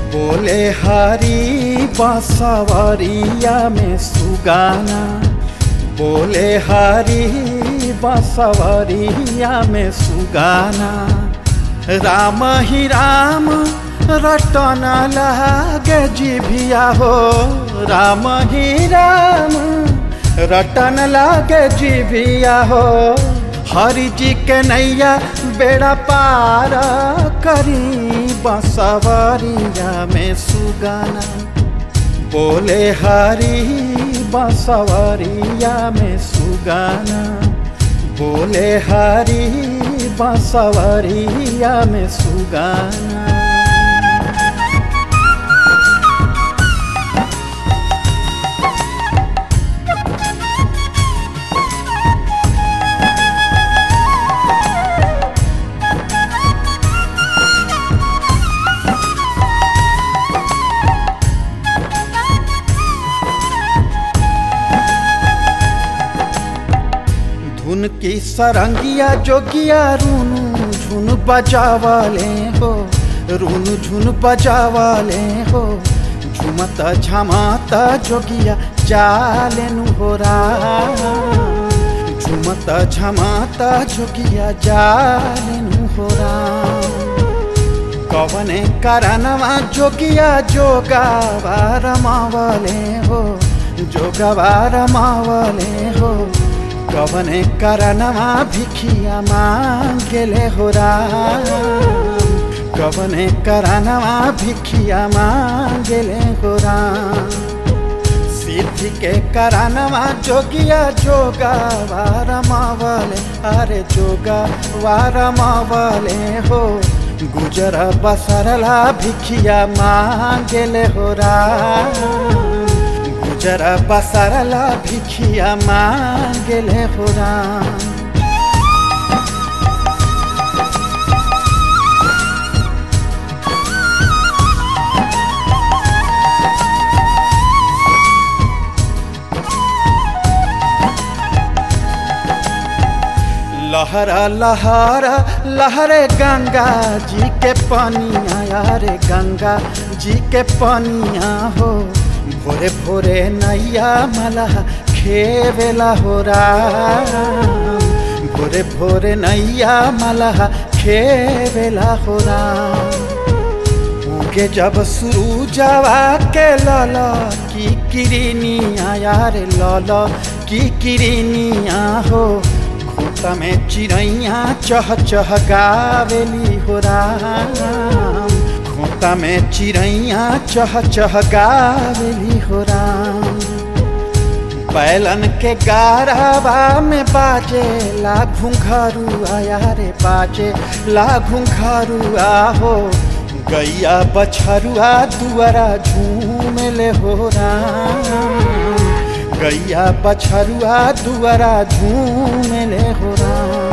बोले हरी बसवरिया में सुगाना बोले हरी बसवरिया में सुगाना राम ही राम रटन लागे जिभिया हो राम ही राम रटन लागे जिभिया हो हरि जी के नैया बेड़ा पार करी बसवरिया में सुगाना बोले हरी बसवरिया में सुगाना बोले हरी बसवरिया में सुगाना धुन की सरंगिया जोगिया रूनू झुन बजावाले हो रूनू झुन बजावाले हो झुमता झमाता जोगिया जालेनु हो झुमता झमाता जोगिया जालेनु हो कवने करनवा जोगिया जोगावा रमावले हो जोगवा रमावले हो कवने करनवा भिखिया मांगले हो राम कवने करनवा भिखिया मांगले हो राम सिद्धि के करनवा जोगिया जोगा वारमावले अरे जोगा वारमावले हो गुजर बसरला भिखिया मांगले हो राम जरा बसरला भिखिया मांगले हो राम लहरा लहरा लहरे गंगा जी के पनिया यारे गंगा जी के पनिया हो भोरे भोरे नैया मला खेवेला हो राम भोरे भोरे नैया मला खेवेला हो राम उगे जब शुरू जवा के लल की किरनिया यार लल की किरनिया हो खोता में चिड़ैया चह चह गावेली हो राम खोता में चिड़ैया चह चह गावेली हो राम बैलन के गारावा में बाजे ला घुंघरू आया रे बाजे ला घुंघरू हो गैया बछरुआ दुआरा झूमले हो राम गैया बछरुआ दुआरा झूमले हो राम